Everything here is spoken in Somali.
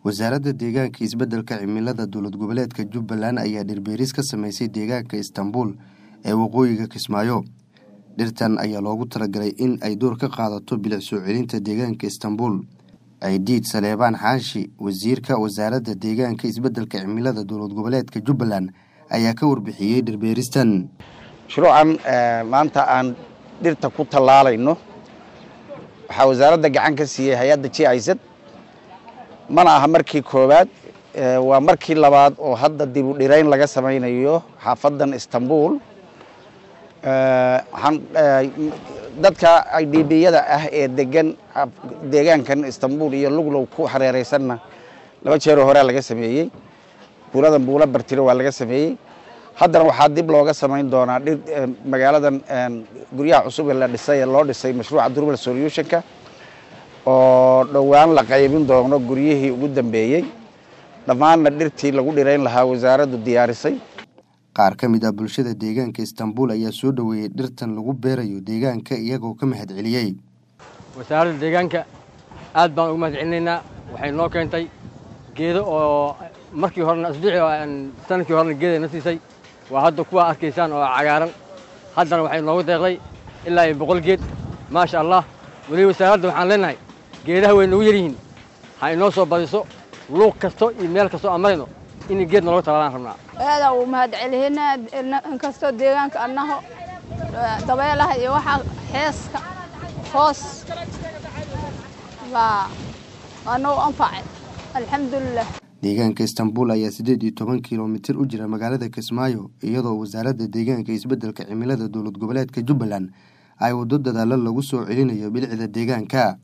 wasaaradda deegaanka isbeddelka cimilada dowlad goboleedka jubbaland ayaa dhirbeeris ka sameysay deegaanka istanbul ee waqooyiga kismaayo dhirtan ayaa loogu talagalay in ay door ka qaadato bilic soo celinta deegaanka istanbul aidiid saleebaan xaashi wasiirka wasaaradda deegaanka isbeddelka cimilada dowlad goboleedka jubbaland ayaa ka warbixiyey dhirbeeristan mashruucan maanta aan dhirta ku tallaalayno waxaa wasaaradda gacan ka siiyey hay-adda j izad mana aha markii koowaad waa markii labaad oo hadda dib u dhirayn laga samaynayo xaafadan istanbul waxaan dadka idbiyada ah ee degan deegaankan istanbul iyo luglow ku hareereysanna laba jeeroo horea laga sameeyey buuladan buula bartiro waa laga sameeyey haddana waxaa dib looga samayn doonaa dhir magaaladan guryaha cusub ee la dhisay ee loo dhisay mashruuca durmal solutionka oo dhowaan la qaybin doono guryihii ugu dambeeyey dhammaanna dhirtii lagu dhirayn lahaa wasaaraddu diyaarisay qaar ka mid ah bulshada deegaanka istanbul ayaa soo dhoweeyey dhirtan lagu beerayo deegaanka iyagoo ka mahad celiyey wasaaradda deegaanka aad baan ugu mahad celinaynaa waxay noo keentay geedo oo markii horena asbuucii sanadkii horena geeday na siisay waa hadda kuwaa arkaysaan oo cagaaran haddana waxay noogu deeqday ilaa iyo boqol geed maasha allah weli wasaaradda waxaan leenahay geedaha way nagu yaryihiin ha inoo soo badiso luuq kasto iyo meel kastoo aan marayno in geed nalooga talaalaan rabnaa aada uu mahad celihina inkastoo deegaanka annaho dabeelaha iyo waxaa xeeska hoos baa anuu anfacay alxamdulilah deegaanka istanbul ayaa siddeed iyo toban kilomitir u jira magaalada kismaayo iyadoo wasaaradda deegaanka isbeddelka cimilada dowlad goboleedka jubbaland ay waddo dadaalo lagu soo celinayo bilicda deegaanka